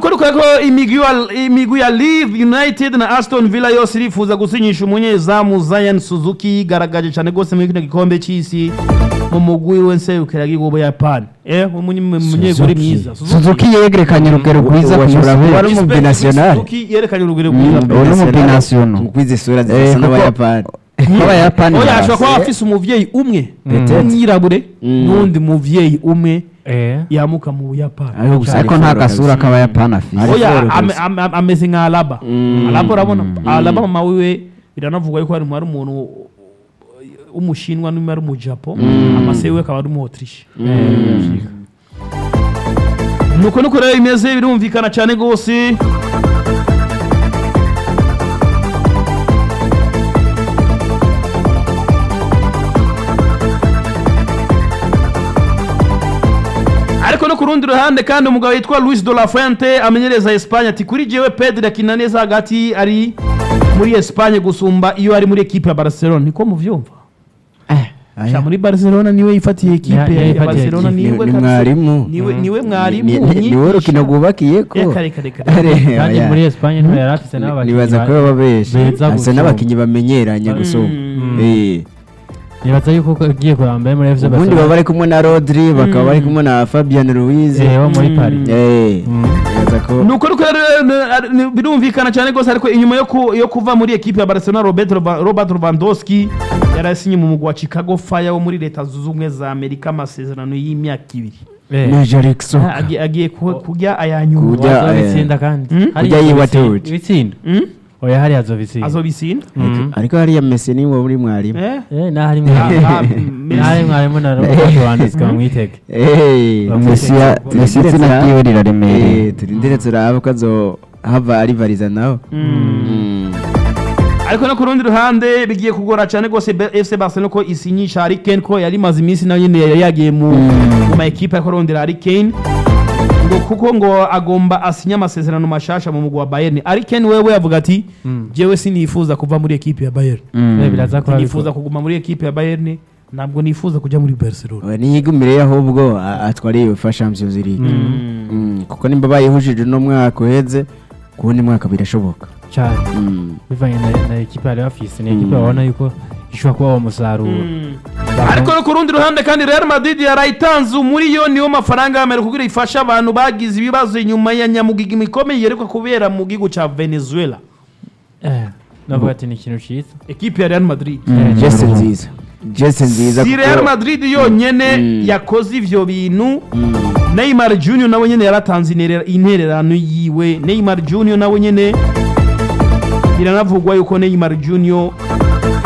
nuko nuko ko imigwi wa- imigwi ya Leeds United na Aston Villa yose irifuza gusinyisha umunyezamu Zion Suzuki yigaragaje cyane rwose muri kino gikombe cy'isi mu mugwi w'enserukira gihugu Japan eh umunye- umunyeguri mwiza suzuki yegerekanye urugero rwiza Uwa- kurusha uwa- benshi mu binational. Suzuki yerekanye urugero rwiza Mm. Uwo ni umubinational. mukwize isura Eh, zisa kuko- n'abayapani nk'abayapani oya ashobora kuba basi. afise umuvyeyi umwe Peut-être. w'umwirabure Mm. n'undi muvyeyi umwe eh yamuka mu Buyapani Ariko gusa ariko ari nta foro gasura kabisa. k'abayapani afise Ari oya foro ame- kabisa. ame- ame- ameze nka alaba Mm. alaba urabona Mm. alaba mama wiwe biranavugwa yuko ari ari umuntu w'umushinwa n'umwe ari umujapo amase wiwe akaba ari umuotriche nuko nuko rero bimeze birumvikana cyane rwose ariko no ku rundi ruhande kandi umugabo witwa Luis de la Fuente amenyereza Espagne ati kuri jewe Pedri akina neza hagati ari muri Espagne gusumba iyo ari muri ekipe ya Barcelona niko muvyumva Aya. sha muri Barcelona niwe yifatiye Ya- ekipe ya ya yifatiye Barcelona ekipe. Ni- niwe ni kabisa. mwarimu niwe niwe mwarimu Ni- ni- niwe umwigisha. rukino rwubakiyeko Reka, reka, reka. Are, kandi oya. muri Espagne niho yari afise n'abakinnyi nibaza ba- ko baba benshi beza asa gusumba. n'abakinnyi bamenyeranye gusumba Mm. Eh. nibaza yuko agiye kuramba mbere muri FC ubundi baba Barcelona bari kumwe na rodri bakaba bari kumwe na fabian louise eh wo muri Mm. Paris Eh. Mm. nibaza ko nuko nuko rero n- n- birumvikana cyane rwose ariko inyuma yo ku- yo kuva muri ekipe ya Barcelona Robert Leva- Robert Lewandowski yarasinye mu mugwi wa Chicago Fire wo muri leta zunze ubumwe za Amerika amasezerano y'imyaka ibiri eh major Exoka. Ah, agiye agiye ku- kurya ayanyuma Kurya, azobitsinda eh, kandi Mm? Hariya kurya yiwa azobitsinda. tuti. ibitsinda Mm? oya hariya azobitsinda azobitsinda Mm. ariko hariya mesi ni wo muri mwarimu eh eh nahari Ah, ah, mwarimu Messi. nahari mwarimu na Robert Lewandowski bamwitege Eh, Bamwitege. Messi ya- Turindire Messi izina tura- ryiwe riraremereye Eh, turindire turabe ko azohava arivariza nawe Mm. ariko no ku rundi ruhande bigiye kugora cyane rwose Be- FC Barcelona ko isinyisha Harry Kane ko yari imaze iminsi nayo nyine yari yagiye mu mu ma ekipe ariko arondera Harry Kane ngo kuko ngo agomba asinye amasezerano mashasha mu mugwi wa Bayern Harry Kane wewe yavuga ati Mm. jewe sinifuza kuva muri ekipe ya Bayern Eh, biraza kuba nifuza kuguma muri ekipe ya Bayern ntabwo nifuza kujya muri Barcelona Oya, niyigumire ahubwo a- atware iyo fa Champions League Mm, kuko nimba bayihujije uno mwaka uheze ku wundi mwaka birashoboka cyane Mm. bivanye na, na ekipa yari bafise ni ekipa babona yuko ishobora kuba umusaruro ariko no ku rundi ruhande kandi Real Madrid yarayitanze umuriyoni w'amafaranga y'Amerika kugira ifashe abantu bagize ibibazo inyuma ya nyamugigima ikomeye yerekwa kubera mu gihugu cya Venezuela eh navuga ati ni ikintu cyiza ekipe ya Real Madrid Eh, Jesse ni nziza Jesse nziza si kuko- Real Madrid yonyene Mm. yakoze ivyo bintu Mm. Neymar Junior nawe nyene yaratanze interera- intererano yiwe Neymar Junior nawe nyene biranavugwa yuko Neymar Junior